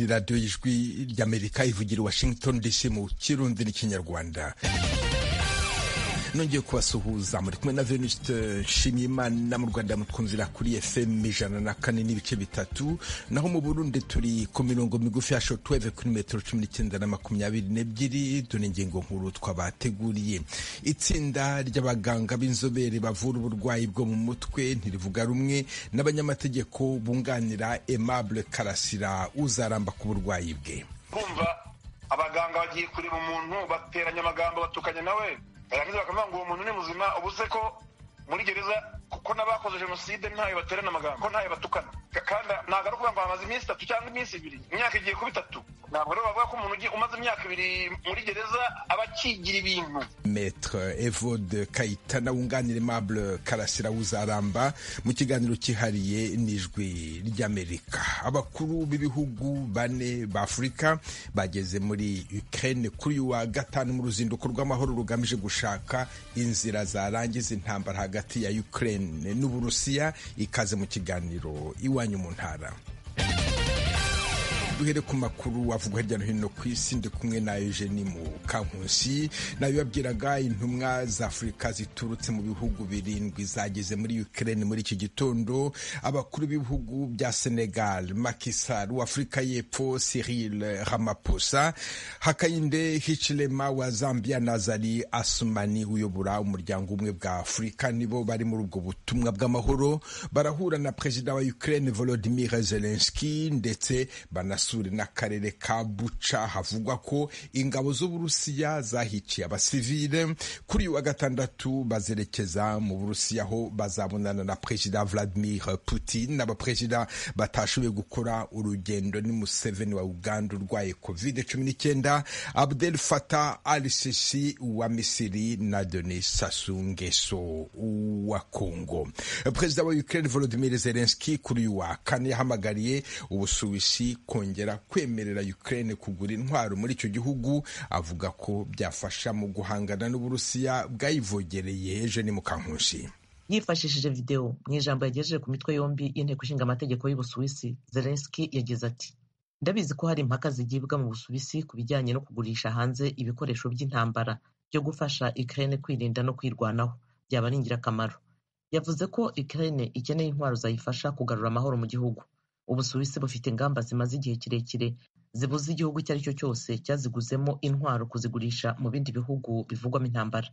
radiyo y'ijwi ry'amerika ivugira i washington dc mu kirundi n'ikinyarwanda nongeye kubasuhuza muri kumwe na venuste nshimiyimana mu rwanda mutwumvira kuri fm ijana na kane n'ibice bitatu naho mu burundi turi ku mirongo migufi ya shotweve kuri metero cumi n'icyenda na makumyabiri n'ebyiri dore ingingo nkuru twabateguriye itsinda ry'abaganga b'inzobere bavura uburwayi bwo mu mutwe ntirivuga rumwe n'abanyamategeko bunganira aimable karasira uzaramba ku burwayi bwe kumva abaganga bagiye kureba umuntu bateranya amagambo batukanye nawe barangiza bakavuga ngo uwo muntu ni muzima ubuze ko muri gereza kuko n'abakoze jenoside ntayo baterana amagambo ko ntayo batukana kandi ntabwo ari ukuvuga ngo hamaze iminsi itatu cyangwa iminsi ibiri imyaka igiye kuba itatu ntabwo rero bavuga ko umuntu umaze imyaka ibiri muri gereza aba akigira ibintu metre evode kayitana wunganira aimable karasira wuzaramba mu kiganiro cyihariye n'ijwi ry'amerika abakuru b'ibihugu bane b'afurika bageze muri ukraine kuri uyu wa gatanu mu ruzinduko rw'amahoro rugamije gushaka inzira zarangiza intambara hagati ya ukraine n'uburusiya ikaze mu kiganiro iwanyu mu ntara duhere ku makuru avugwa hirya no hino ku isi ndi kumwe na Eugenie Mukankusi nayo yabwiraga intumwa za Afurika ziturutse mu bihugu birindwi zageze muri Ukraine muri iki gitondo abakuru b'ibihugu bya Senegal Macky Sall w'Afurika y'Epfo Cyril Ramaphosa Hakainde Hichilema wa Zambia na Zari Asumani uyobora umuryango umwe bwa Afurika nibo bari muri ubwo butumwa bw'amahoro barahura na perezida wa Ukraine Volodymyr Zelensky ndetse banas n'akarere ka buca havugwa ko ingabo z'uburusiya zahiciye abasivile kuri uyu wa gatandatu bazerekeza mu burusiya aho bazabonana na perezida Vladimir Putin abaperezida batashoboye gukora urugendo ni Museveni wa Uganda urwaye covid cumi n'icyenda Abdel Fattah al-Sisi wa Misiri na Denis Sassou Nguesso wa Congo perezida wa Ukraine Volodymyr Zelensky kuri uyu wa kane yahamagariye ubusuwisi kongera kwemerera Ukraine kugura intwaro muri icyo gihugu avuga ko byafasha mu guhangana n'Uburusiya bwayivogereye ejo ni Mukankushi yifashishije videwo mu ijambo yagejeje ku mitwe yombi y'inteko ishinga amategeko y'Ubusuwisi Zelensky yagize ati ndabizi ko hari impaka zigibwa mu Busuwisi ku bijyanye no kugurisha hanze ibikoresho by'intambara byo gufasha Ukraine kwirinda no kwirwanaho byaba ari ingirakamaro yavuze ko Ukraine ikeneye intwaro zayifasha kugarura amahoro mu gihugu ubusuwisi bufite ingamba zimaze igihe kirekire zibuze igihugu icyo ari cyo cyose cyaziguzemo intwaro kuzigurisha mu bindi bihugu bivugwamo intambara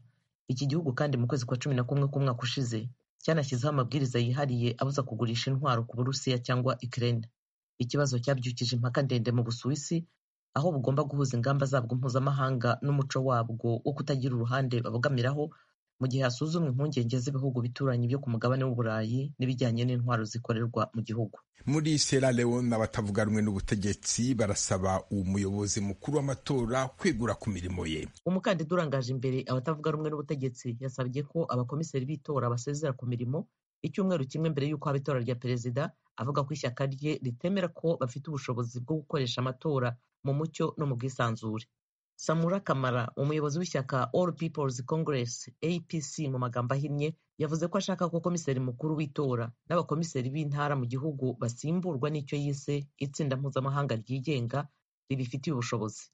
iki gihugu kandi mu kwezi kwa cumi na kumwe k'umwaka ushize cyanashyizeho amabwiriza yihariye abuza kugurisha intwaro ku burusiya cyangwa ikirere ikibazo cyabyukije impaka ndende mu busuwisi aho bugomba guhuza ingamba zabwo mpuzamahanga n'umuco wabwo wo kutagira uruhande babogamiraho mu gihe hasuzumwa impungenge z'ibihugu bituranyi byo ku mugabane w'uburayi n'ibijyanye n'intwaro zikorerwa mu gihugu muri Sierra Leone abatavuga rumwe n'ubutegetsi barasaba umuyobozi mukuru w'amatora kwegura ku mirimo ye umukandida urangaje imbere abatavuga rumwe n'ubutegetsi yasabye ko abakomiseri b'itora basezera ku mirimo icyumweru kimwe mbere y'uko haba itora rya perezida avuga ko ishyaka rye ritemera ko bafite ubushobozi bwo gukoresha amatora mu mucyo no mu bwisanzure samura kamara umuyobozi w'ishyaka all peoples congress apc mu magambo ahinnye yavuze ko ashaka ko komiseri mukuru w'itora n'abakomiseri b'intara mu gihugu basimburwa n'icyo yise itsinda mpuzamahanga ryigenga ribifitiye ubushobozi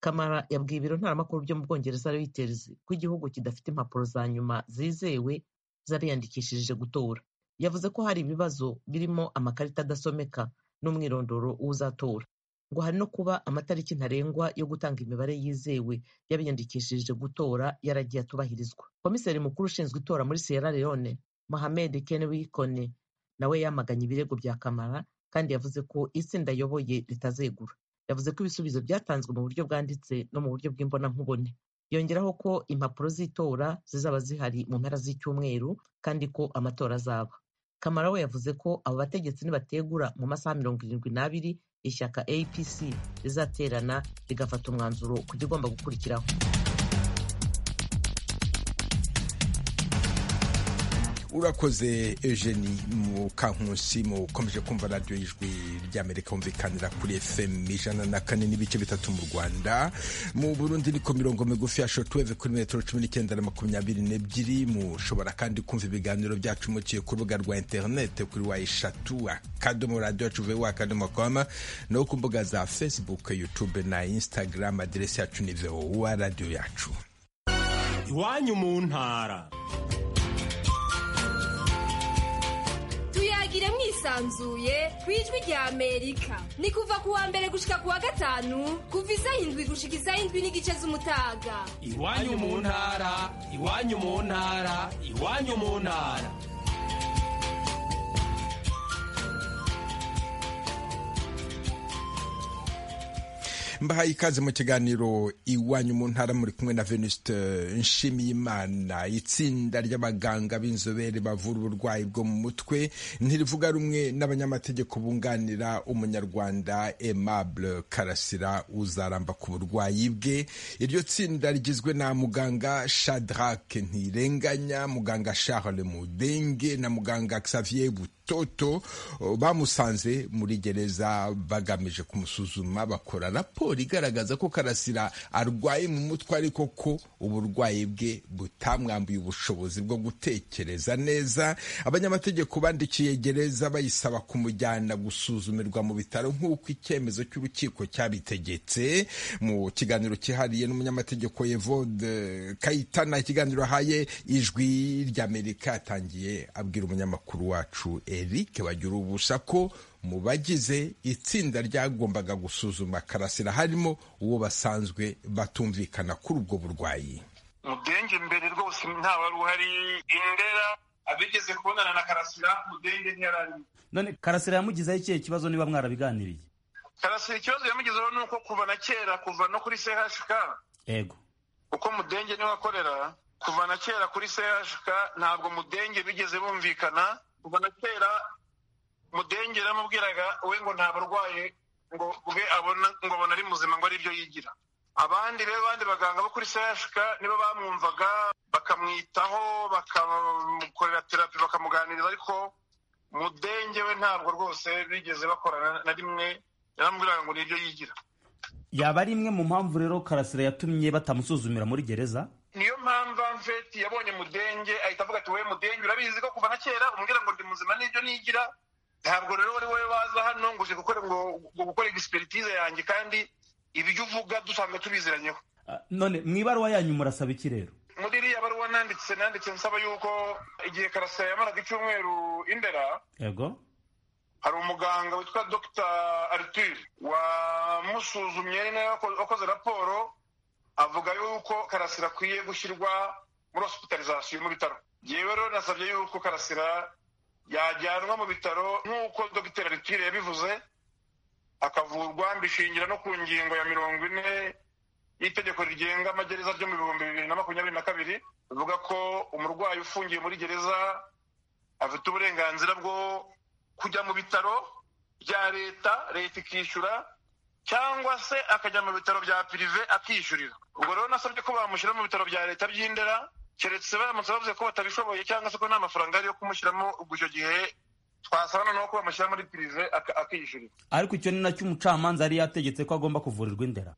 kamara yabwiye ibiro ntaramakuru byo mu bwongereza reuters ko igihugu kidafite impapuro za nyuma zizewe z'abiyandikishije gutora yavuze ko hari ibibazo birimo amakarita adasomeka n'umwirondoro w'uzatora ngo hari no kuba amatariki ntarengwa yo gutanga imibare yizewe y'abiyandikishije gutora yaragiye atubahirizwa komiseri mukuru ushinzwe itora muri sierra leone mohamed kenwi kone nawe yamaganye ibirego bya kamara kandi yavuze ko itsinda ayoboye ritazegura yavuze ko ibisubizo byatanzwe mu buryo bwanditse no mu buryo bw'imbonankubone yongeraho ko impapuro z'itora zizaba zihari mu mpera z'icyumweru kandi ko amatora azaba kamara we yavuze ko abo bategetsi nibategura mu masaha mirongo irindwi n'abiri ishyaka apc rizaterana rigafata umwanzuro ku igomba gukurikiraho urakoze Eugenie Mukankusi mukomeje kumva radiyo y'ijwi ry'amerika wumvikanira kuri fm ijana na kane n'ibice bitatu mu rwanda mu burundi ni ku mirongo migufi ya shotuweve kuri metero cumi n'icyenda na makumyabiri n'ebyiri mushobora kandi kumva ibiganiro byacu muciye ku rubuga rwa interinete kuri wa eshatu akadomo radiyo yacu vewa akadomo kwama no ku mbuga za facebook youtube na instagram aderesi yacu ni vowa radiyo yacu iwanyu mu ntara tuyagire mwisanzuye ku ijwi rya amerika ni kuva ku wa mbere gushika ku wa gatanu kuva izayindwi gushika izayindwi n'igice z'umutaga iwanyu mu ntara iwanyu mu ntara iwanyu mu ntara mbahaye ikaze mu kiganiro iwanyu mu ntara muri kumwe na venuste nshimiyimana itsinda ry'abaganga b'inzobere bavura uburwayi bwo mu mutwe ntirivuga rumwe n'abanyamategeko bunganira umunyarwanda aimable karasira uzaramba ku burwayi bwe iryo tsinda rigizwe na muganga shadrake ntirenganya muganga charles mudenge na muganga xavier buto toto bamusanze muri gereza bagamije kumusuzuma bakora raporo igaragaza ko karasira arwaye mu mutwe ariko ko uburwayi bwe butamwambuye ubushobozi bwo gutekereza neza abanyamategeko bandikiye gereza bayisaba kumujyana gusuzumirwa mu bitaro nk'uko icyemezo cy'urukiko cyabitegetse mu kiganiro cyihariye n'umunyamategeko Evode kayitana ikiganiro ahaye ijwi ry'amerika yatangiye abwira umunyamakuru wacu eric bagira ubusa ko mu bagize itsinda ryagombaga gusuzuma karasira harimo uwo basanzwe batumvikana kuri ubwo burwayi mudenge mbere rwose nta wari uhari indera abigeze kubonana na karasira mudenge ntiyararimo none karasira yamugizeho ikihe kibazo niba mwarabiganiriye karasira ikibazo yamugezeho ni uko kuva na kera kuva no kuri chk yego uko mudenge niwe akorera kuva na kera kuri chk ntabwo mudenge bigeze bumvikana kuva na kera mudenge yaramubwiraga we ngo ntabarwaye ngo bwe abona ngo abona ari muzima ngo ari byo yigira abandi rero abandi baganga bo kuri sehashika nibo bamwumvaga bakamwitaho bakamukorera terapi bakamuganiriza ariko mudenge we ntabwo rwose bigeze bakorana na rimwe yaramubwiraga ngo ni ibyo yigira yaba ari imwe mu mpamvu rero karasira yatumye batamusuzumira muri gereza niyo mpamvu amfeti yabonye mudenge ahita avuga ati we mudenge urabizi ko kuva na kera umubwira ngo ndi muzima n'ibyo nigira ntabwo rero wowe waza hano ngo uje gukora ngo gukora egisperitize yanjye kandi ibyo uvuga dusanga tubiziranyeho none mu ibaruwa yanyu murasaba iki rero muri iriya baruwa nanditse nanditse nsaba yuko igihe karasira yamaraga icyumweru indera yego hari umuganga witwa dr arthur wamusuzumye ari nawe wakoze raporo avuga yuko karasira akwiye gushyirwa muri hosipitarizasiyo mu bitaro yewe rero nasabye yuko karasira yajyanwa mu bitaro nk'uko dogiteri aritire yabivuze akavurwa mbishingira no ku ngingo ya mirongo ine y'itegeko rigenga amagereza ryo mu bihumbi bibiri na makumyabiri na kabiri bivuga ko umurwayi ufungiye muri gereza afite uburenganzira bwo kujya mu bitaro bya leta leta ikishyura cyangwa se akajya mu bitaro bya pirive akishyurira ubwo rero nasabye ko bamushyira mu bitaro bya leta by'indera keretse baramutse bavuze ko batabishoboye cyangwa se ko nta mafaranga ari yo kumushyiramo ubwo icyo gihe twasaba noneho ko bamushyira muri pirive akishyurira ariko icyo ni nacyo umucamanza yari yategetse ko agomba kuvurirwa indera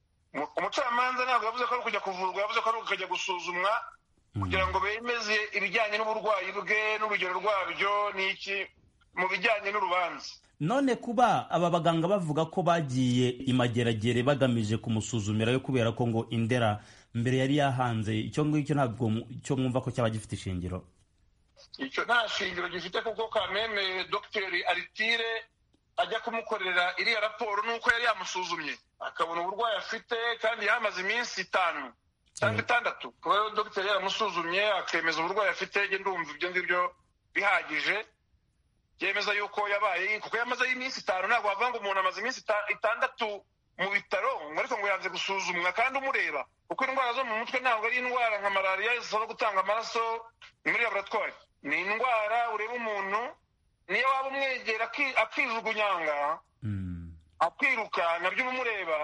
umucamanza ntabwo yavuze ko ari ukujya kuvurwa yavuze ko ari ukujya gusuzumwa kugira ngo bemeze ibijyanye n'uburwayi bwe n'urugero rwabyo n'iki mu bijyanye n'urubanza none kuba aba baganga bavuga ko bagiye imageragere bagamije kumusuzumira yo kubera ko ngo indera mbere yari yahanze icyo ngicyo ntabwo cyo mwumva ko cyaba gifite ishingiro icyo nta shingiro gifite kuko kameme dogiteri aritire ajya kumukorera iriya raporo n'uko yari yamusuzumye akabona uburwayi afite kandi yamaze iminsi itanu cyangwa itandatu kuba rero dogiteri yaramusuzumye akemeza uburwayi afite njye ndumva ibyo ngibyo bihagije yemeza yuko yabaye kuko yamazeho iminsi itanu ntabwo wavuga ngo umuntu amaze iminsi itandatu mu bitaro ngo ariko ngo yanze gusuzumwa kandi umureba kuko indwara zo mu mutwe ntabwo ari indwara nka malariya zisaba gutanga amaraso muri laboratwari ni indwara ureba umuntu niyo waba umwegera akijugunyanga akiruka nabyo uba umureba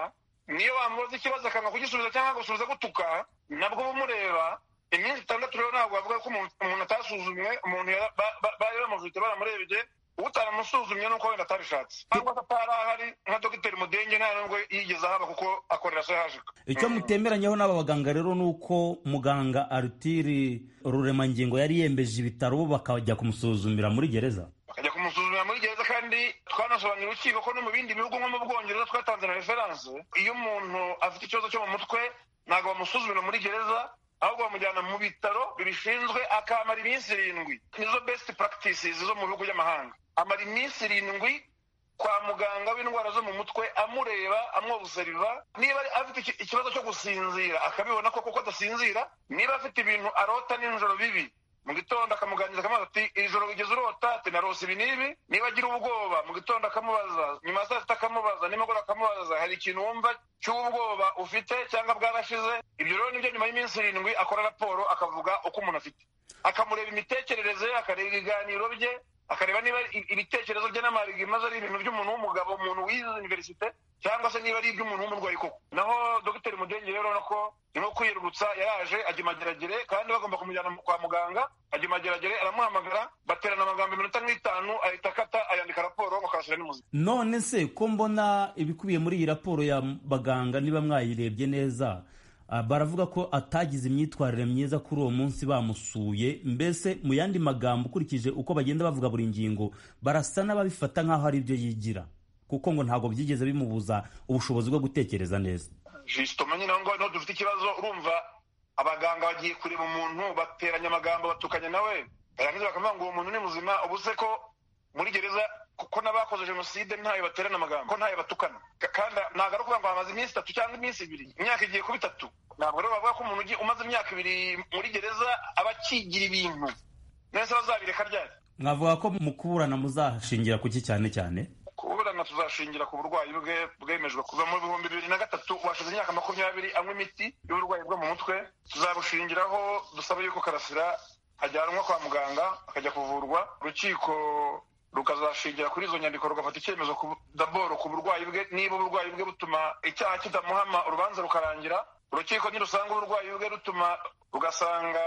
niyo wamubaza ikibazo akanga kugisubiza cyangwa gusubiza gutuka nabwo uba umureba iminsi itandatu rero ntabwo wavuga ko umuntu basuzumye umuntu yara- ba- ba- bari bamuvite baramurebye utaramusuzumye nuko wenda atabishatse cyangwa se atari ahari nka dogiteri mudenge nta nubwo yigeze ahaba kuko akorera sehajika icyo mutemeranyeho n'aba baganga rero ni uko muganga arutiri ruremangingo yari yembeje ibitaro bakajya kumusuzumira muri gereza bakajya kumusuzumira muri gereza kandi twanasobanurira urukiko ko no mu bindi bihugu nko mu bwongereza twatanze na referanse iyo umuntu afite ikibazo cyo mu mutwe ntabwo bamusuzumira muri gereza ahubwo bamujyana mu bitaro bibishinzwe akamara iminsi irindwi nizo best practices zo mu bihugu by'amahanga amara iminsi irindwi kwa muganga w'indwara zo mu mutwe amureba amwobuseriva niba ari- afite iki- ikibazo cyo gusinzira akabibona ko kuko adasinzira niba afite ibintu arota nijoro bibi mu gitondo akamuganiriza akamubaza ati iri joro wigeze urota ati narose ibi n'ibi niba agira ubwoba mu gitondo akamubaza nyuma ya saa sita akamubaza nimugoroba akamubaza hari ikintu wumva cy'ubwoba ufite cyangwa bwarashize ibyo rero nibyo nyuma y'iminsi irindwi akora raporo akavuga uko umuntu afite akamureba imitekerereze ye akareba ibiganiro bye akareba niba i- ibitekerezo bye n'amarigimaze ari ibintu by'umuntu w'umugabo umuntu wize universite cyangwa se niba ari iby'umuntu w'umurwayi koko naho dogiteri mudenge rero nako nyuma yo kwiyerurutsa yaraje ajya i mageragere kandi bagomba kumujyana mu- kwa muganga ajya i mageragere aramuhamagara baterana amagambo iminota nk'itanu ahita akata ayandika raporo bakabashyira n'umuzima none se ko mbona ibikubiye muri iyi raporo ya baganga niba mwayirebye neza ah, baravuga ko atagize imyitwarire myiza kuri uwo munsi bamusuye mbese mu yandi magambo ukurikije uko bagenda bavuga buri ngingo barasa n'ababifata nk'aho ari ibyo yigira kuko ngo ntabwo byigeze bimubuza ubushobozi bwo gutekereza neza jisitoma nyine aho ngaho niho dufite ikibazo urumva abaganga bagiye kureba umuntu bateranya amagambo batukanya nawe barangiza bakavuga ngo uwo muntu ni muzima ubu se ko muri gereza kuko n'abakoze jenoside ntayo baterana amagambo ko ntayo batukana Ka- kandi ntabwo ari ukuvuga ngo hamaze iminsi itatu cyangwa iminsi ibiri imyaka igiye kuba itatu ntabwo rero bavuga ko umuntu ugiye- umaze imyaka ibiri muri gereza aba akigira ibintu nese bazabireka ryari mwavuga ko mu kuburana muzashingira ku ki cyane cyane kuburana tuzashingira ku burwayi bwe bwemejwe kuva mu bihumbi bibiri na gatatu washize imyaka makumyabiri anywa imiti y'uburwayi bwo mu mutwe tuzabushingiraho dusaba yuko karasira ajyanwa kwa muganga akajya kuvurwa urukiko rukazashingira kuri izo nyandiko rugafata icyemezo ku- daboro ku burwayi bwe niba uburwayi bwe butuma icyaha kitamuhama urubanza rukarangira urukiko nirusanga uburwayi bwe rutuma rugasanga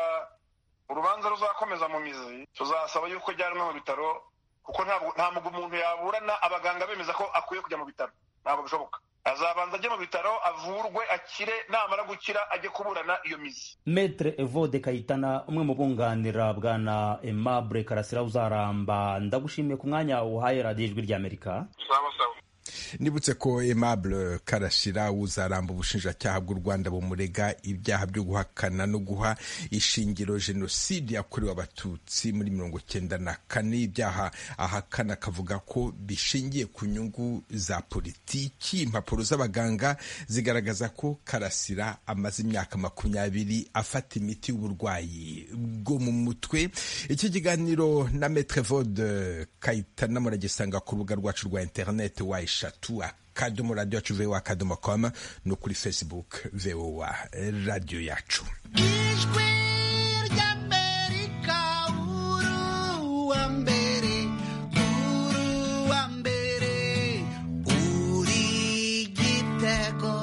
urubanza ruzakomeza mu mizi tuzasaba yuko ajyanwa mu bitaro kuko ntabwo ntabwo umuntu yaburana abaganga bemeza ko akwiye kujya mu bitaro ntabwo bishoboka azabanza ajye mu bitaro avurwe akire namara gukira ajye kuburana iyo mizi Maitre Evode Kayitana umwe mu bunganira bwana Aimable Karasira uzaramba ndagushimiye ku mwanya uhaye radiyo ijwi ry'Amerika sawa sawa nibutse ko Aimable Karasira uzaramba ubushinjacyaha bw'u Rwanda bumurega ibyaha byo guhakana no guha ishingiro jenoside yakorewe abatutsi muri mirongo cyenda na kane ibyaha ahakana akavuga ko bishingiye ku nyungu za politiki impapuro z'abaganga zigaragaza ko Karasira amaze imyaka makumyabiri afata imiti y'uburwayi bwo mu mutwe iki kiganiro na Maître Evode Kayitana muragisanga ku rubuga rwacu rwa interineti wa eshatu akadomo radiyo yacu vowa akadomo komu no kuri facebook vowa radiyo yacu ijwi ry'amerika uruwa mbere uruwa mbere uri gitego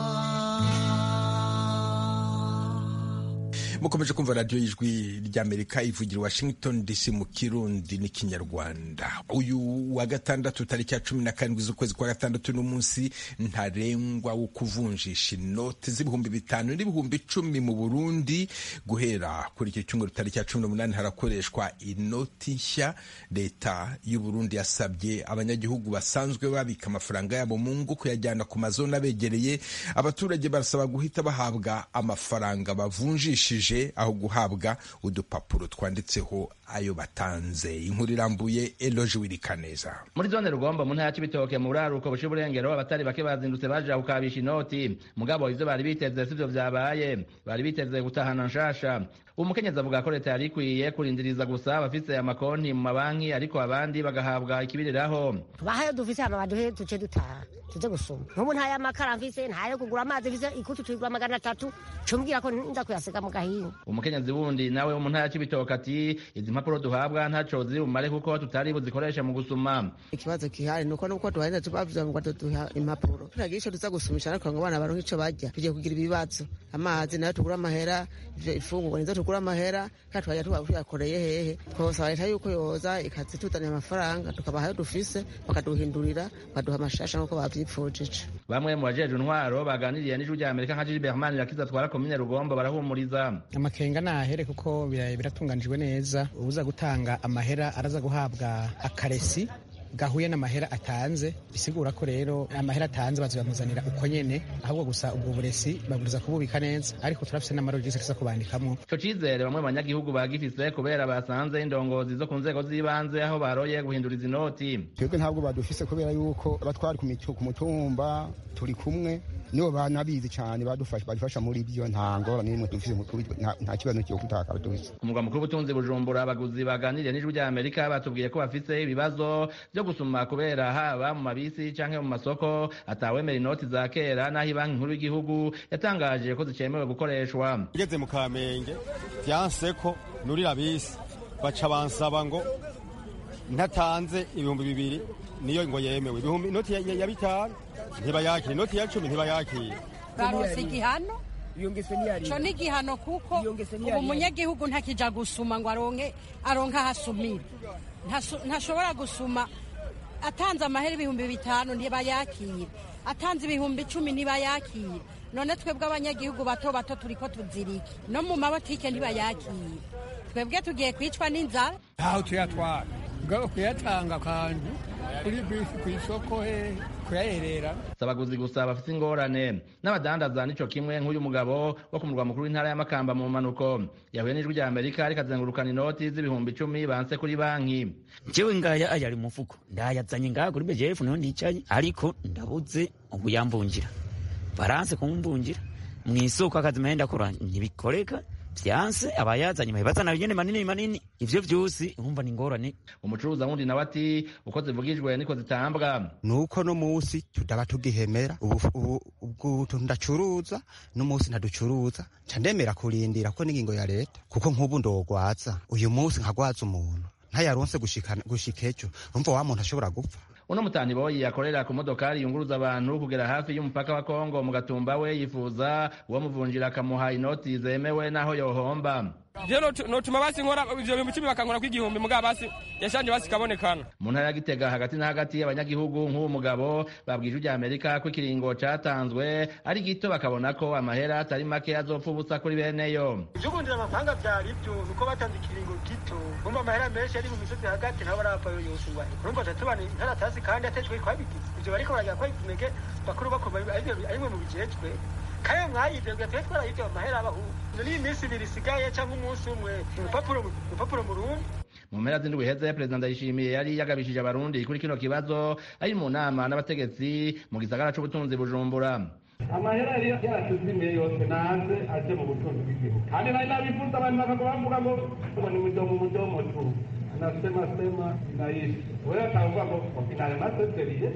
mukomeje kumva radiyo y'ijwi ry'amerika ivugira i washington dc mu kirundi n'ikinyarwanda uyu wa gatandatu tariki ya cumi na karindwi z'ukwezi kwa gatandatu n'umunsi ntarengwa wo kuvunjisha inoti z'ibihumbi bitanu n'ibihumbi icumi mu burundi guhera kuri iki cyumweru tariki ya cumi n'umunani harakoreshwa inoti nshya leta y'uburundi yasabye abanyagihugu basanzwe babika amafaranga yabo mu ngo kuyajyana ku mazona abegereye abaturage barasaba guhita bahabwa amafaranga bavunjishije aho guhabwa udupapuro twanditseho ayo batanze inkuru irambuye eloge wirikaneza muri zone rugombo mu ntara ya cibitoke mu buraruko buca uburengero abatari bake bazindutse baja gukabisha inoti mugabo ivyo bari biteze sivyo vyabaye bari biteze gutahana nshasha umukenyezi avuga ko leta yari ikwiye kurindiriza gusa abafise amakonti mu mabanki ariko abandi bagahabwa ikibiriraho bahayo dufise hama baduhe duce dutaha tuze gusoma nk'ubu ntayo amakara mfise ntayo kugura amazi mfise ikutu tuyigura magana atatu cumbwira ko nza kuyasiga mu gahinga umukenyezi wundi nawe wo mu ntara ya cibitoke ati izi mpapuro duhabwa ntaco ziri bumare kuko tutari buzikoreshe mu gusuma ikibazo kihari nuko nuko tubarinda tubavuza ngo tuduha impapuro turagira icyo tuza gusumisha ariko ngo abana baronke icyo bajya tugiye kugira ibibazo amazi nayo tugura amahera ivyo- ifungurwa nizo tugura amahera kandi twajya tuba tuyakoreye hehe twabasaba leta yuko yoza ikazituzanira amafaranga tukabaha ayo dufise bakaduhindurira baduha amashasha nk'uko babyipfujije bamwe mu bajeje intwaro baganiriye n'ijwi rya amerika nka jiji berman irakiza atwara komine rugombo barahumuriza amakenga nahere kuko bira- biratunganijwe neza uza gutanga amahera araza guhabwa akaresi gahuye n'amahera atanze bisigura ko rero amahera atanze bazayamuzanira uko nyene ahubwo gusa ubwo buresi baburiza kububika neza ariko turafise n'amarogisi tuza kubandikamo ico cizere bamwe mu banyagihugu bagifise kubera basanze indongozi zo ku nzego z'ibanze aho baroye guhinduriza inoti twebwe ntabwo badufise kubera yuko abatwari ku mitu- ku mutumba turi kumwe nibo banabizi cyane badufasha badufasha muri byo nta ngorane n'imwe dufise mu- kuri- nta- nta kibazo cyo kutakara dufise ku mugwa mukuru w'ubutunzi bujumbura abaguzi baganiriye n'ijwi rya amerika batubwiye ko bafise ibibazo vyo gusuma kubera haba mu mabisi canke mu masoko atawemera inoti za kera n'aho ibanki nkuru y'igihugu yatangaje ko zicemewe gukoreshwa ugeze mu kamenge byanse ko nurira bisi baca bansaba ngo ntatanze ibihumbi bibiri niyo ngo yemewe ibihumbi inoti ya- ya ya bitanu ntibayakire inoti ya cumi ntibayakire baronse igihano co ni igihano kuko ubu yari- umunyagihugu ntakija gusuma ngo aronke aronke ahasumira Ntasu- ntashobora gusuma atanze amahera ibihumbi bitanu ntibayakira atanze ibihumbi icumi ntibayakira none twebwe abanyagihugu bato bato turiko tuziriki no mu mabotike ntibayakira twebwe tugiye kwicwa n'inzara ntaho tuyatwara mugabo kuyatanga akantu kuri bisi ku isoko hehe kuyaherera si abaguzi gusa bafite ingorane n'abadandaza nico kimwe nk'uyu mugabo wo ku murwa mukuru w'intara y'amakamba mu mpanuko yahuye n'ijwi rya amerika ariko azengurukana inoti z'ibihumbi icumi banse kuri banki jewe ngaya ayari mufuko ndayazanye ngaha kuri bgf niho ndicaye ariko ndabuze ubu yambungira baranse kumvungira mu isoko akazi mpenda kora ntibikoreka vyanse abayazanye bahebazana binyene manini manini ivyo vyose umva ni ingorane umucuruza wundi nawe ati uko zivugijwe niko zitambwa nuko no musi tutaba tugihemera ubu ubu- ubwo tuntu ndacuruza no musi ntaducuruza nca ndemera kurindira ko n'ingingo ya leta kuko nk'ubu ndogwaza uyu musi nkagwaza umuntu ntayaronse gushikana- gushika ejo urumva wa muntu ashobora gupfa uno mutaniboyi yakorera ku modokari yunguruza abantu kugera hafi y'umupaka wa kongo mu gatumba we yifuza uwamuvunjira akamuha inoti zemewe n'aho yohomba rero notuma basi nkora ivyo bintu icumi bakankora kw'igihumbi mugabo basi yashanje basi kabonekana mu ntara ya gitega hagati na hagati y'abanyagihugu nk'uwo mugabo babwije ijwi rya amerika ko ikiringo catanzwe ari gito bakabona ko amahera atari make azopfa ubusa kuri beneyo ivy'ubundira amafaranga vyari ivyo nuko batanze ikiringo gito kumva amahera menshi ari mu misozi hagati nabo aravayo yosubahe urumva tatubana intara tazi kandi atejwe twabigize ivyo bariko baragira kwa ikinege bakuru bakuru arimwe mu bijejwe kandi mwayivyoga twe twarayivyo amahera abahu niyo minsi ibiri isigaye canke umunsi umwe urupapuro mu- urupapuro mu rundi mu mpera z'indwi iheze perezida ndayishimiye yari yagabishije abarundi kuri kino kibazo ari mu nama n'abategetsi mu gisagara c'ubutunzi bujumbura amahera yari yaratuzimiye yose naze aje mu butunzi bw'igihugu kandi nari nabifuza abantu bakaga bavuga ngo ngo ni mudomo mudomo tu nasema sema naishi wewe atavuga ngo okinale naseseriye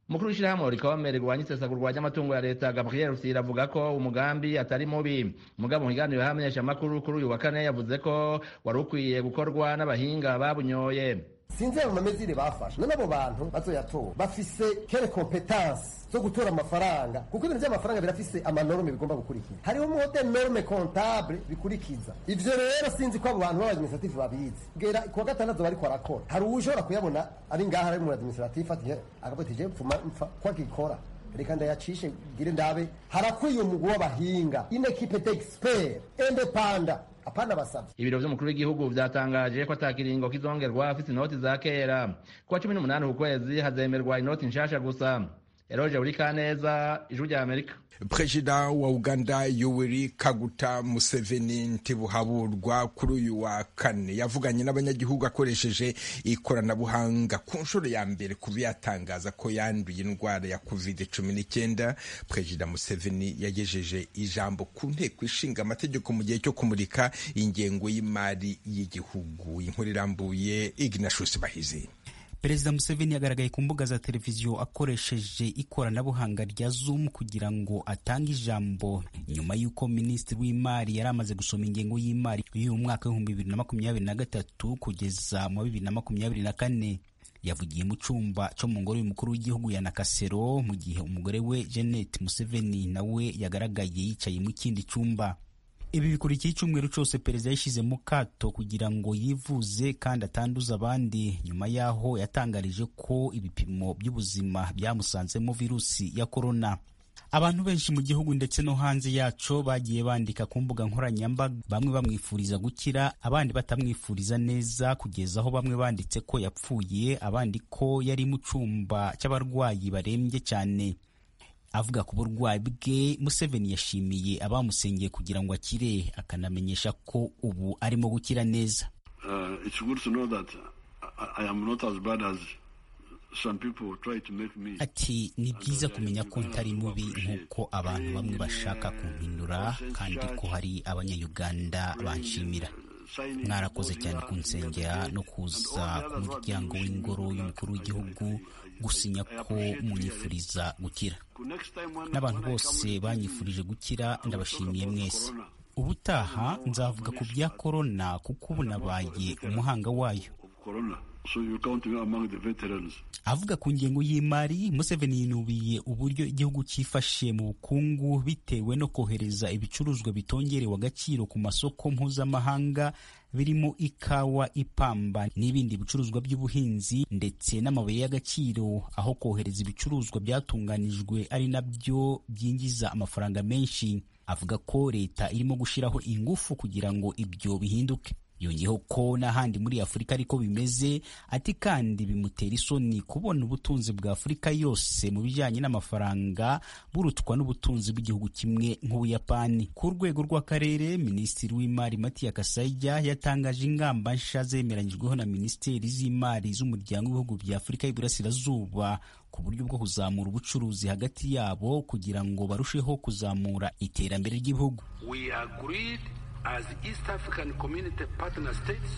umukuru w'ishyirahamwe rikome rigwanya isesagurwa ry'amatungo ya leta gabriel rusiri avuga ko umugambi atari mubi mugabo mu kiganiro y'abamenyeshamakuru kuri uyu wa kane yavuze ko wari ukwiye gukorwa n'abahinga babunyoye sinzeba mu mamezire bafashe none abo bantu bazoyatora bafise kere kompetansi zo gutora amafaranga kuko ibintu by'amafaranga birafise amanorme bigomba gukurikira hariho mode norme comptable bikurikiza ivyo rero sinzi ko abo bantu b'abadministrative babizi bwera kuwa gatandatu bariko barakora hari uwushobora kuyabona ari ngaha ari mu administrative ati agapotije mfuma mfa kwagikora reka ndayacishe gire ndabe harakwiye umugwi w'abahinga une equipe d'expert independant apana basavye ibiro vy'umukuru w'igihugu vyatangaje ko atakiringo kizongerwa afite inoti za kera kuwa cumi n'umunani uku kwezi hazemerwa inoti nshasha gusa eroje urikaneza ijwi rya amerika perezida wa uganda yoweri kaguta museveni ntibuhaburwa kuri uyu wa kane yavuganye n'abanyagihugu akoresheje ikoranabuhanga ku nshuro ya mbere kuba yatangaza ko yanduye indwara ya covid cumi n'icyenda perezida museveni yagejeje ijambo ku nteko ishinga amategeko mu gihe cyo kumurika ingengo y'imari y'igihugu inkuru irambuye ignashus bahizi perezida museveni yagaragaye ku mbuga za televiziyo akoresheje ikoranabuhanga rya zoom kugira ngo atange ijambo nyuma y'uko minisitiri w'imari yari amaze gusoma ingengo y'imari y'uyu mwaka w'ibihumbi bibiri na makumyabiri na gatatu kugeza mu wa bibiri na makumyabiri na kane yavugiye mu cyumba cyo mu ngoro y'umukuru w'igihugu ya nakasero mu gihe umugore we jeannette museveni nawe yagaragaye yicaye mu kindi cyumba ibi bikurikiye icyumweru cyose perezida yashyize mu kato kugira ngo yivuze kandi atanduza abandi nyuma yaho yatangarije ko ibipimo by'ubuzima byamusanzemo virusi ya korona abantu benshi mu gihugu ndetse no hanze yaco bagiye bandika ku mbuga nkoranyambaga bamwe bamwifuriza gukira abandi batamwifuriza neza kugeza aho bamwe banditse ko yapfuye abandi ko yari mu cyumba cy'abarwayi barembye cyane avuga ku burwayi bwe museveni yashimiye abamusengeye kugira ngo akire akanamenyesha ko ubu arimo gukira neza Uh, it's good to know that I, I am not as bad as some people try to make me. ati ni byiza kumenya ko ntari mubi nk'uko abantu bamwe bashaka kumpindura kandi ko hari abanyayuganda banshimira mwarakoze cyane kunsengera no kuza ku muryango w'ingoro y'umukuru w'igihugu gusinya ko munyifuriza gukira n'abantu bose banyifurije gukira ndabashimiye mwese ubutaha nzavuga ku bya korona kuko ubu nabaye umuhanga wayo Corona. So you count me among the veterans. avuga ku ngengo y'imari museveni yinubiye uburyo igihugu cyifashe mu bukungu bitewe no kohereza ibicuruzwa bitongerewe agaciro ku masoko mpuzamahanga birimo ikawa ipamba n'ibindi bicuruzwa by'ubuhinzi ndetse n'amabuye y'agaciro aho kohereza ibicuruzwa byatunganijwe ari nabyo byinjiza amafaranga menshi avuga ko leta irimo gushyiraho ingufu kugira ngo ibyo bihinduke yongeyeho ko n'ahandi muri afurika ariko bimeze ati kandi bimutera isoni kubona ubutunzi bwa afurika yose mu bijyanye n'amafaranga burutwa n'ubutunzi bw'igihugu kimwe nk'ubuyapani ku rwego rw'akarere minisitiri w'imari matiya kasayija yatangaje ingamba nsha zemeranyijweho na minisiteri z'imari z'umuryango w'ibihugu bya afurika y'iburasirazuba ku buryo bwo kuzamura ubucuruzi hagati yabo kugira ngo barusheho kuzamura iterambere ry'ibihugu We agreed as East African Community Partner States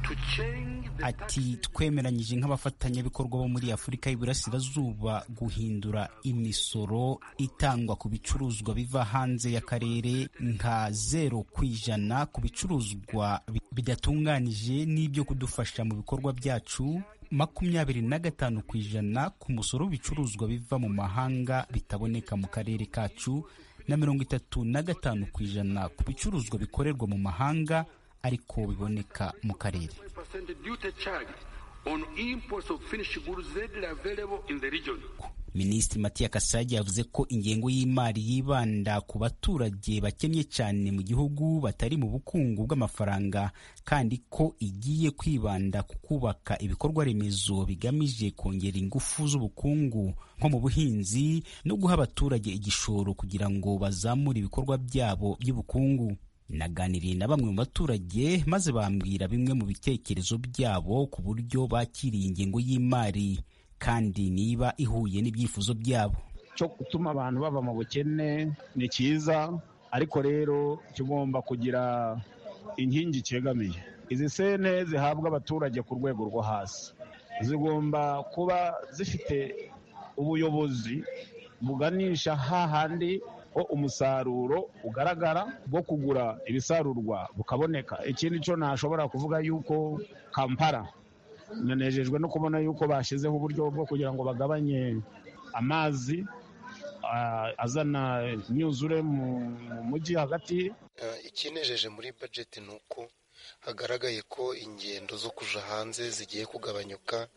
to change the ati twemeranyije nk'abafatanyabikorwa bo muri afurika y'iburasirazuba guhindura imisoro itangwa ku bicuruzwa biva hanze y'akarere nka zero ku ijana ku bicuruzwa bi- bidatunganije n'ibyo kudufasha mu bikorwa byacu makumyabiri na gatanu ku ijana ku musoro w'ibicuruzwa biva mu mahanga bitaboneka mu karere kacu na mirongo itatu na gatanu ku ijana ku bicuruzwa bikorerwa mu mahanga ariko biboneka mu karere 20% duty charge on imports of finished goods readily available in the region. minisitiri matiya kasage yavuze ko ingengo y'imari yibanda ku baturage bakennye cyane mu gihugu batari mu bukungu bw'amafaranga kandi ko igiye kwibanda ku kubaka ibikorwa remezo bigamije kongera ingufu z'ubukungu nko mu buhinzi no guha abaturage igishoro kugira ngo bazamure ibikorwa byabo by'ubukungu naganiriye na bamwe mu baturage maze bambwira bimwe mu bitekerezo byabo ku buryo bakiriye ingengo y'imari kandi niba ihuye n'ibyifuzo byabo cyo gutuma abantu bava mu bukene ni cyiza ariko rero kigomba kugira inkingi cyegamiye izi sente zihabwa abaturage ku rwego rwo hasi zigomba kuba zifite ubuyobozi buganisha hahandi ho umusaruro ugaragara bwo kugura ibisarurwa bukaboneka ikindi cyo nashobora kuvuga yuko kampala nanejejwe no kubona yuko bashyizeho uburyo bwo kugira ngo bagabanye amazi ah, azana imyuzure mu mu mujyi hagati Eh, ikinejeje muri bajeti ni uko hagaragaye ko ingendo zo kuja hanze zigiye kugabanyuka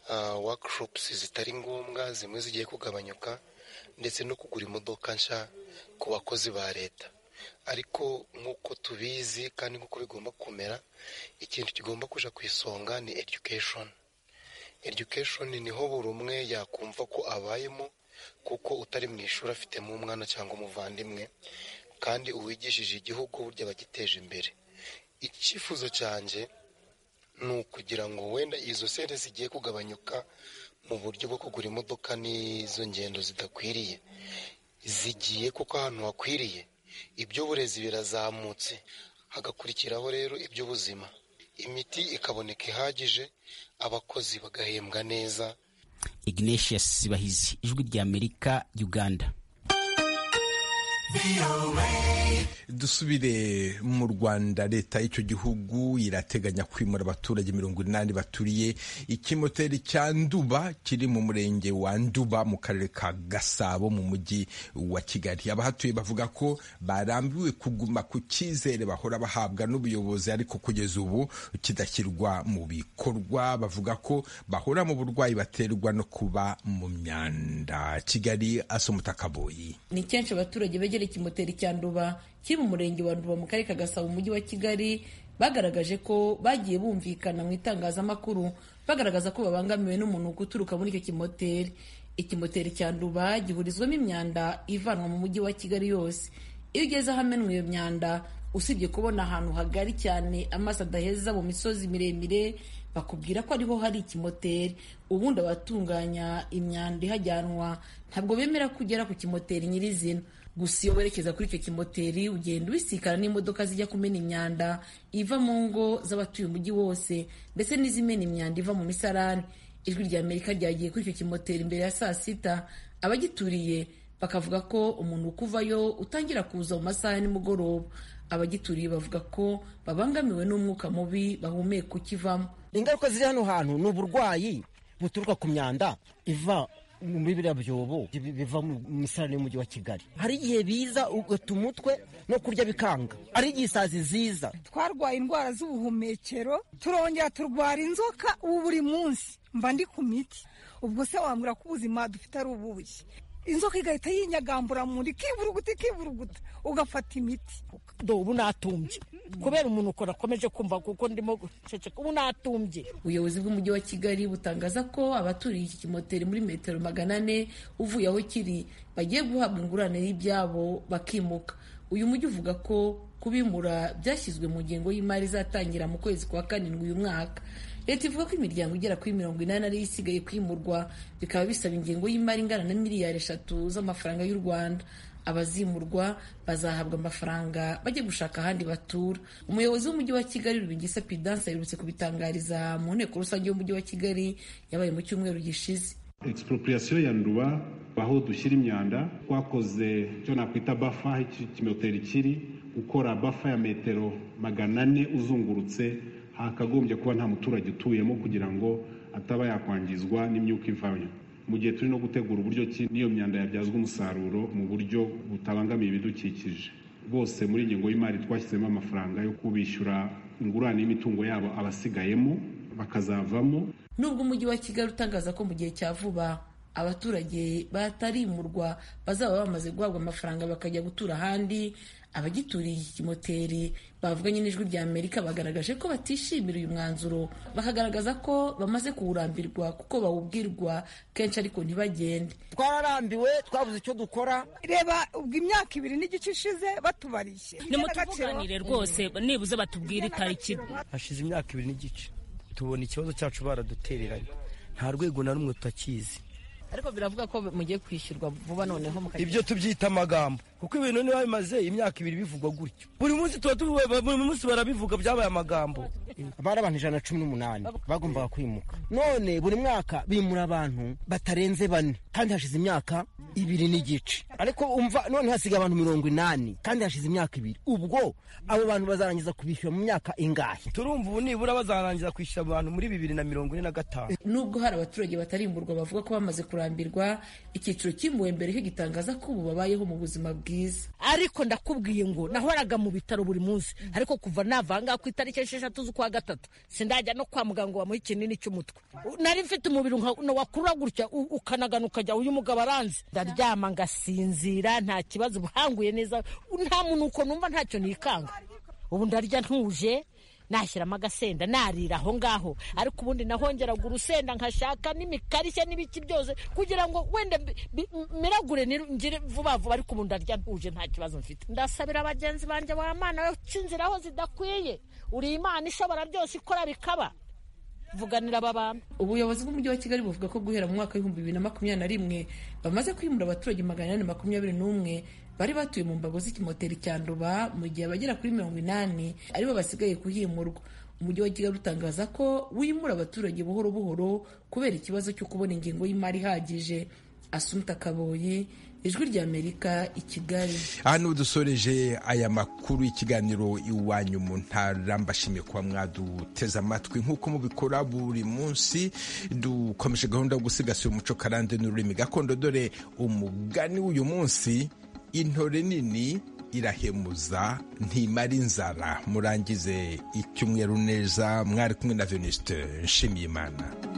ah, workshops zitari ngombwa zimwe zigiye kugabanyuka ndetse no kugura imodoka nshya ku bakozi ba leta ariko nk'uko tubizi kandi nk'uko bigomba kumera ikintu kigomba kuja ku isonga ni education education niho buri umwe yakumva ko abayemo kuko utari mu ishuri afitemo umwana cyangwa umuvandimwe kandi uwigishije igihugu burya bagiteje imbere icyifuzo cyanjye ni ukugira ngo wenda izo sente zigiye kugabanyuka mu buryo bwo kugura imodoka n'izo ngendo zidakwiriye zigiye kuko ahantu hakwiriye iby'uburezi birazamutse hagakurikiraho rero iby'ubuzima imiti ikaboneka ihagije abakozi bagahembwa neza ignatius bahizi ijwi ry'amerika uganda dusubire mu rwanda leta y'icyo gihugu irateganya kwimura abaturage mirongo inani baturiye ikimoteri cya nduba kiri mu murenge wa nduba mu karere ka gasabo mu mujyi wa kigali abahatuye bavuga ko barambiwe kuguma ku cyizere bahora bahabwa n'ubuyobozi ariko kugeza ubu kidashyirwa mu bikorwa bavuga ko bahora mu burwayi baterwa no kuba mu myanda kigali asumuta kaboyi ni kenshi abaturage begera ikimoteri cya nduba kiri mu murenge wa nduba mu karere ka gasabo umujyi wa kigali bagaragaje ko bagiye bumvikana mu itangazamakuru bagaragaza ko babangamiwe n'umuntu guturuka muri icyo kimoteri ikimoteri cya nduba gihurizwamo imyanda ivanwa mu mujyi wa kigali yose iyo ugeze ahamenwa iyo myanda usibye kubona ahantu hagari cyane amaso adaheza mu misozi miremire bakubwira ko ariho hari ikimoteri ubundi abatunganya imyanda ihajyanwa ntabwo bemera kugera ku kimoteri nyirizina gusa iyo werekeza kuri icyo kimoteri ugenda ubisikana n'imodoka zijya kumena imyanda iva mu ngo z'abatuye umujyi wose ndetse n'izimena imyanda iva mu misarani ijwi rya amerika ryagiye kuri icyo kimoteri imbere ya saa sita abagituriye bakavuga ko umuntu ukuvayo utangira kuza mu masaha ya nimugoroba abagituriye bavuga ko babangamiwe n'umwuka mubi bahumeka ukivamo ingaruka ziri hano hantu ni uburwayi buturuka ku myanda iva muri biriya byobo biva mu misarane y'umujyi wa kigali hari igihe biza ugata umutwe no kurya bikanga ari igihe isazi ziza twarwaye indwara z'ubuhumekero turongera turwara inzoka ubu buri munsi mba ndi ku miti ubwo se wambwira ko ubuzima dufite ari ububuye inzoka igahita yinyagambura mu nda ikiburuguta ikiburuguta ugafata imiti ubu natumbye kubera umuntu ukora akomeje kumva kuko ndimo guceceka ubu natumbye ubuyobozi bw'umujyi wa kigali butangaza ko abaturiye iki kimoteri muri metero magana ane uvuye aho kiri bagiye guhabwa ingurane y'ibyabo bakimuka uyu mujyi uvuga ko kubimura byashyizwe mu ngengo y'imari izatangira mu kwezi kwa karindwi uyu mwaka leta ivuga ko imiryango igera kuri mirongo inani ariyo isigaye kwimurwa bikaba bisaba ingengo y'imari ingana na miliyari eshatu z'amafaranga y'u rwanda abazimurwa bazahabwa amafaranga bajya gushaka ahandi batura umuyobozi w'umujyi wa kigali rubingisa pidanse aherutse kubitangariza mu nteko rusange y'umujyi wa kigali yabaye mu cyumweru gishize expropriation ya nduba aho dushyira imyanda twakoze icyo nakwita bafa ikimoteri kiri gukora bafa ya metero magana ane uzungurutse hakagombye kuba nta muturage utuyemo kugira ngo ataba yakwangizwa n'imyuka ivanye mu gihe turi no gutegura uburyo ki n'iyo myanda yabyazwa umusaruro mu buryo butabangamiye ibidukikije bose muri ingengo y'imari twashyizemo amafaranga yo kubishyura ingurane y'imitungo yabo abasigayemo bakazavamo nubwo umujyi wa kigali utangaza ko mu gihe cya vuba abaturage batarimurwa bazaba bamaze guhabwa amafaranga bakajya gutura ahandi abagituriye iki kimoteri bavuganye n'ijwi rya amerika bagaragaje ko batishimira uyu mwanzuro bakagaragaza ko bamaze kuwurambirwa kuko bawubwirwa kenshi ariko ntibagende twararambiwe twabuze icyo dukora reba ubwo imyaka ibiri n'igice ishize batubariye nimutuvuganire rwose nibuze batubwire itariki hashize imyaka ibiri n'igice tubona ikibazo cyacu baradutereranye nta rwego na rumwe tutakizi ariko biravuga ko mugiye kwishyurwa vuba noneho mukagira ibyo tubyita amagambo kuko ibintu niba bimaze imyaka ibiri bivugwa gutyo buri munsi tuba tuvuga buri munsi barabivuga byabaye amagambo bari abantu ijana na cumi n'umunani bagombaga kwimuka none buri mwaka bimura abantu batarenze bane kandi hashize imyaka ibiri n'igice ariko umva none hasigaye abantu mirongo inani kandi hashize imyaka ibiri ubwo abo bantu bazarangiza kubishyura mu myaka ingahe turumva ubu nibura bazarangiza kwishyura abantu muri bibiri na mirongo ine na gatanu nubwo hari abaturage batarimburwa bavuga ko bamaze kurambirwa icyiciro cyimbuwe mbere cyo gitangaza ko ubu babayeho mu buzima bwe ariko ndakubwiye ngo nahoraga mu bitaro buri munsi ariko kuva navanga ku itariki esheshatu z'ukwa gatatu sindajya no kwa muganga ngo bamuhe ikinini cy'umutwe nari mfite umubiri wakurura gutya ukanagana ukajya uyu mugabo aranze ndaryama ngasinzira nta kibazo ubuhanguye neza nta munuko numva ntacyo nikanga ubu ndarya ntuje nashyiramo agasenda narira aho ngaho ariko ubundi nahongeraga urusenda nkashaka n'imikarishya n'ibiki byose kugira ngo wenda miragure ngire vuba vuba ariko ubu ndarya ntuje nta kibazo mfite ndasabira bagenzi banjye ba mana uca inzira aho zidakwiye uri imana ishobora byose ikora bikaba vuganira aba bantu ubuyobozi bw'umujyi wa kigali buvuga ko guhera mu mwaka w'ibihumbi bibiri na makumyabiri na rimwe bamaze kwimura abaturage magana ane makumyabiri n'umwe bari batuye mu mbago z'ikimoteri cya nduba mu gihe abagera kuri mirongo inani aribo basigaye kuhimurwa umujyi wa kigali utangaza ko wimura abaturage buhoro buhoro kubera ikibazo cyo kubona ingengo y'imari ihagije asumta kaboyi ijwi rya amerika i kigali aha niho dusoreje aya makuru y'ikiganiro iwanyu mu ntara mbashimiye kuba mwaduteze amatwi nk'uko mubikora buri munsi dukomeje gahunda yo gusigasira umuco karande n'ururimi gakondo dore umugani w'uyu munsi intore nini irahemuza ntimara inzara murangize icyumweru neza mwari kumwe na venuste nshimiyimana